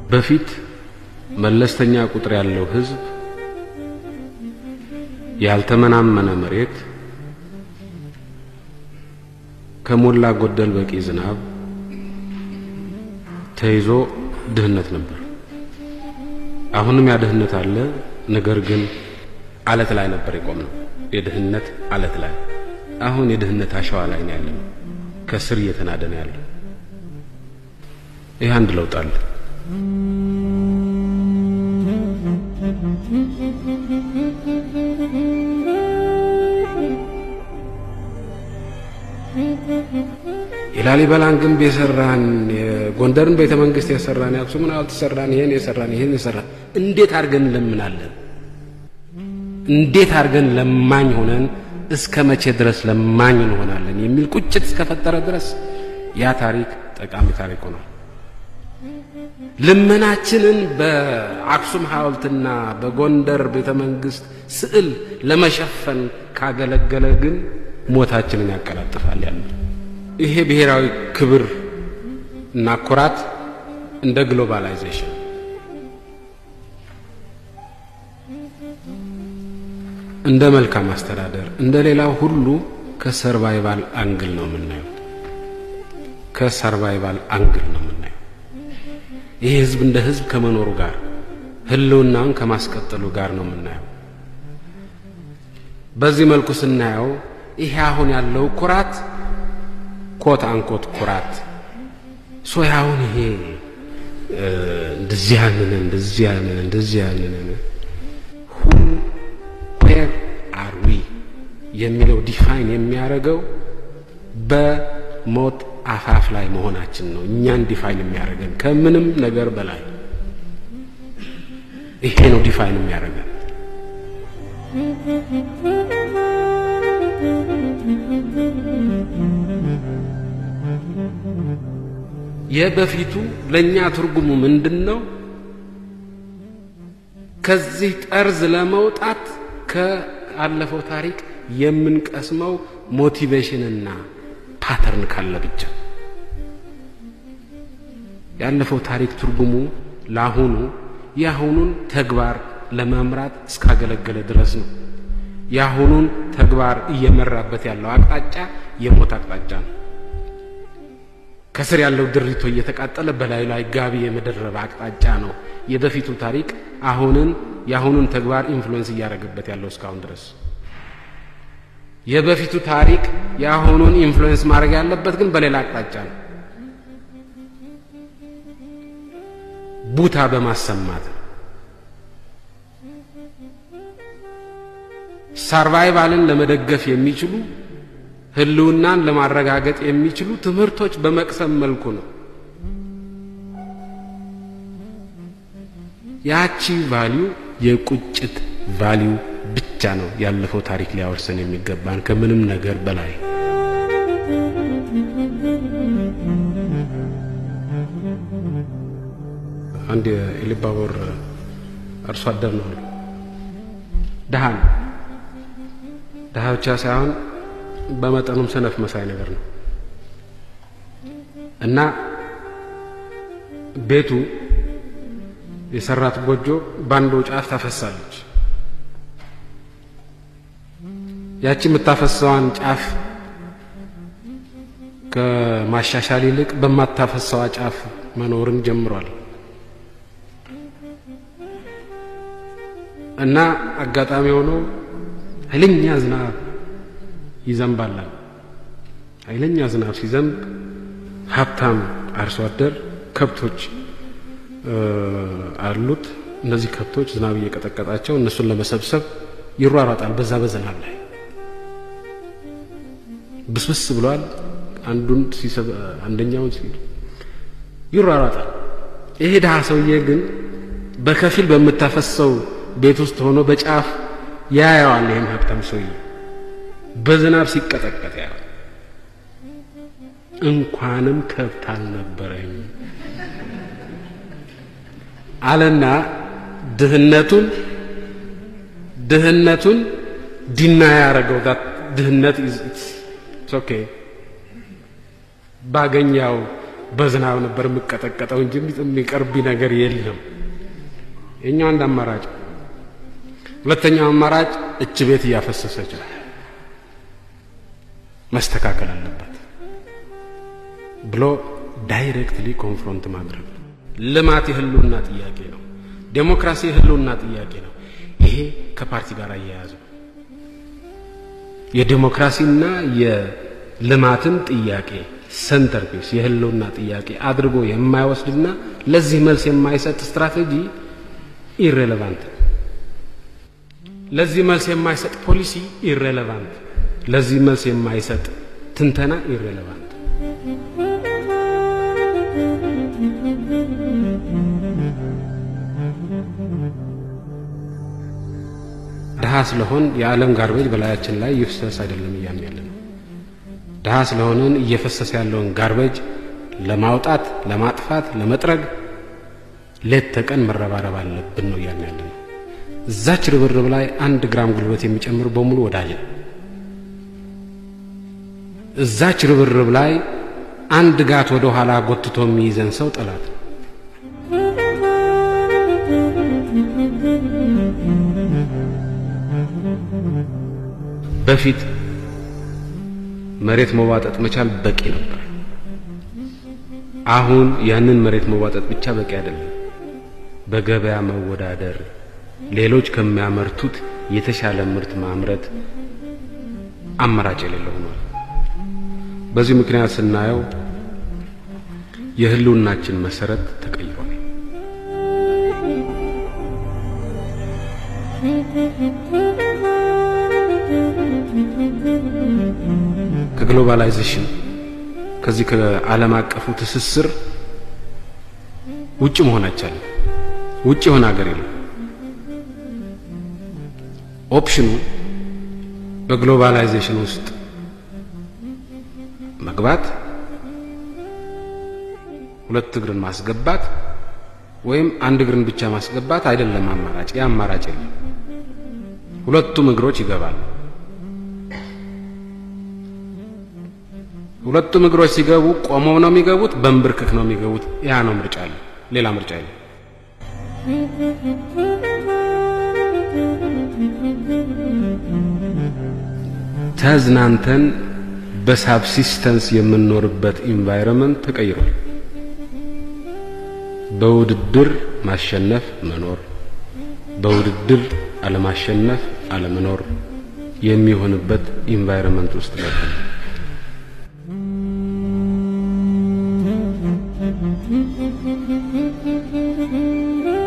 በፊት መለስተኛ ቁጥር ያለው ሕዝብ ያልተመናመነ መሬት ከሞላ ጎደል በቂ ዝናብ ተይዞ ድህነት ነበር። አሁንም ያ ድህነት አለ። ነገር ግን አለት ላይ ነበር የቆምነው፣ የድህነት አለት ላይ። አሁን የድህነት አሸዋ ላይ ነው ያለነው፣ ከስር እየተናደ ነው ያለው። ይህ አንድ ለውጥ አለ። የላሊበላን ግንብ የሰራን የጎንደርን ቤተ መንግስት የሰራን የአክሱምን ሐውልት የሰራን ይሄን የሰራን ይሄን የሰራን እንዴት አድርገን እንለምናለን? እንዴት አድርገን ለማኝ ሆነን እስከ መቼ ድረስ ለማኝ እንሆናለን? የሚል ቁጭት እስከፈጠረ ድረስ ያ ታሪክ ጠቃሚ ታሪክ ሆኗል። ልመናችንን በአክሱም ሐውልትና በጎንደር ቤተ መንግስት ስዕል ለመሸፈን ካገለገለ ግን ሞታችንን ያቀላጥፋል ያለ ይሄ ብሔራዊ ክብር እና ኩራት እንደ ግሎባላይዜሽን እንደ መልካም አስተዳደር እንደ ሌላው ሁሉ ከሰርቫይቫል አንግል ነው የምናየው። ከሰርቫይቫል አንግል ነው የምናየው። ይሄ ህዝብ እንደ ህዝብ ከመኖሩ ጋር ህልውናውን ከማስቀጠሉ ጋር ነው የምናየው። በዚህ መልኩ ስናየው ይሄ አሁን ያለው ኩራት ኮት አንኮት ኩራት ሶ አሁን ይሄ እንደዚህ ያንን እንደዚህ ያንን እንደዚህ ያንን ሁ ዌር አር ዊ የሚለው ዲፋይን የሚያደርገው በሞት አፋፍ ላይ መሆናችን ነው። እኛን ዲፋይን የሚያደርገን ከምንም ነገር በላይ ይሄ ነው ዲፋይን የሚያደርገን። የበፊቱ ለእኛ ትርጉሙ ምንድን ነው? ከዚህ ጠርዝ ለመውጣት ከአለፈው ታሪክ የምንቀስመው ሞቲቬሽንና ፓተርን ካለ ብቻ። ያለፈው ታሪክ ትርጉሙ ለአሁኑ የአሁኑን ተግባር ለመምራት እስካገለገለ ድረስ ነው። የአሁኑን ተግባር እየመራበት ያለው አቅጣጫ የሞት አቅጣጫ ነው። ከስር ያለው ድሪቶ እየተቃጠለ በላዩ ላይ ጋቢ የመደረብ አቅጣጫ ነው። የበፊቱ ታሪክ አሁንን የአሁኑን ተግባር ኢንፍሉዌንስ እያደረገበት ያለው እስካሁን ድረስ። የበፊቱ ታሪክ የአሁኑን ኢንፍሉዌንስ ማድረግ ያለበት ግን በሌላ አቅጣጫ ነው። ቡታ በማሰማት ሳርቫይቫልን ለመደገፍ የሚችሉ ህልውናን ለማረጋገጥ የሚችሉ ትምህርቶች በመቅሰም መልኩ ነው። ያቺ ቫሊዩ የቁጭት ቫሊዩ ብቻ ነው ያለፈው ታሪክ ሊያወርሰን የሚገባን ከምንም ነገር በላይ። አንድ የኢሉባቦር አርሶ አደር ነው አሉ። ድሃ ነው። ድሃ ብቻ ሳይሆን በመጠኑም ሰነፍ መሳይ ነገር ነው እና ቤቱ የሰራት ጎጆ ባንዶ ጫፍ ታፈሳለች። ያቺ የምታፈሰዋን ጫፍ ከማሻሻል ይልቅ በማታፈሰዋ ጫፍ መኖርን ጀምሯል እና አጋጣሚ ሆኖ ኃይለኛ ዝናብ ይዘንባላል። ኃይለኛ ዝናብ ሲዘንብ ሀብታም አርሶ አደር ከብቶች አሉት። እነዚህ ከብቶች ዝናብ እየቀጠቀጣቸው እነሱን ለመሰብሰብ ይሯሯጣል። በዛ በዝናብ ላይ ብስብስ ብሏል። አንዱን ሲሰብ አንደኛውን ሲል ይሯሯጣል። ይሄ ድሃ ሰውዬ ግን በከፊል በምታፈሰው ቤት ውስጥ ሆኖ በጫፍ ያየዋል። ይህን ሀብታም ሰውዬ በዝናብ ሲቀጠቀጥ ያየዋል። እንኳንም ከብት አልነበረኝ አለና ድህነቱን ድህነቱን ዲና ያደረገው ድህነት ኦኬ ባገኛው በዝናብ ነበር የምቀጠቀጠው እንጂ የሚቀርብ ነገር የለም። የኛው አንድ አማራጭ። ሁለተኛው አማራጭ እች ቤት እያፈሰሰች ነው፣ መስተካከል አለበት ብሎ ዳይሬክትሊ ኮንፍሮንት ማድረግ ነው። ልማት የህልውና ጥያቄ ነው። ዴሞክራሲ የህልውና ጥያቄ ነው። ይሄ ከፓርቲ ጋር አያያዝ ነው። የዴሞክራሲና የልማትን ጥያቄ ሰንተር ፒስ የህልውና ጥያቄ አድርጎ የማይወስድና ለዚህ መልስ የማይሰጥ ስትራቴጂ ኢሬሌቫንት፣ ለዚህ መልስ የማይሰጥ ፖሊሲ ኢሬሌቫንት፣ ለዚህ መልስ የማይሰጥ ትንተና ኢሬሌቫንት። ድሀ ስለሆን የዓለም ጋርቤጅ በላያችን ላይ ይፍሰስ አይደለም እያልን ያለ ነው። ድሀ ስለሆንን እየፈሰሰ ያለውን ጋርቤጅ ለማውጣት፣ ለማጥፋት፣ ለመጥረግ ሌት ተቀን መረባረብ አለብን ነው እያልን ያለ ነው። እዛች ርብርብ ላይ አንድ ግራም ጉልበት የሚጨምር በሙሉ ወዳጅ ነው። እዛች ርብርብ ላይ አንድ ጋት ወደ ኋላ ጎትቶ የሚይዘን ሰው ጠላት ነው። በፊት መሬት መዋጠጥ መቻል በቂ ነበር። አሁን ያንን መሬት መዋጠጥ ብቻ በቂ አይደለም። በገበያ መወዳደር፣ ሌሎች ከሚያመርቱት የተሻለ ምርት ማምረት አማራጭ የሌለው ሆኗል። በዚህ ምክንያት ስናየው የህልውናችን መሰረት ተቀይሯል። ከግሎባላይዜሽን ከዚህ ከዓለም አቀፉ ትስስር ውጭ መሆን አይቻልም። ውጭ የሆነ ሀገር የለም። ኦፕሽኑ በግሎባላይዜሽን ውስጥ መግባት፣ ሁለት እግርን ማስገባት ወይም አንድ እግርን ብቻ ማስገባት አይደለም አማራጭ። ያ አማራጭ የለም። ሁለቱም እግሮች ይገባሉ። ሁለቱም እግሮች ሲገቡ ቆመው ነው የሚገቡት፣ በንብርክክ ነው የሚገቡት። ያ ነው ምርጫ አለ። ሌላ ምርጫ የለም። ተዝናንተን በሳብሲስተንስ የምንኖርበት ኢንቫይሮንመንት ተቀይሯል። በውድድር ማሸነፍ መኖር፣ በውድድር አለማሸነፍ አለመኖር የሚሆንበት ኢንቫይሮንመንት ውስጥ ገብተን Thank you.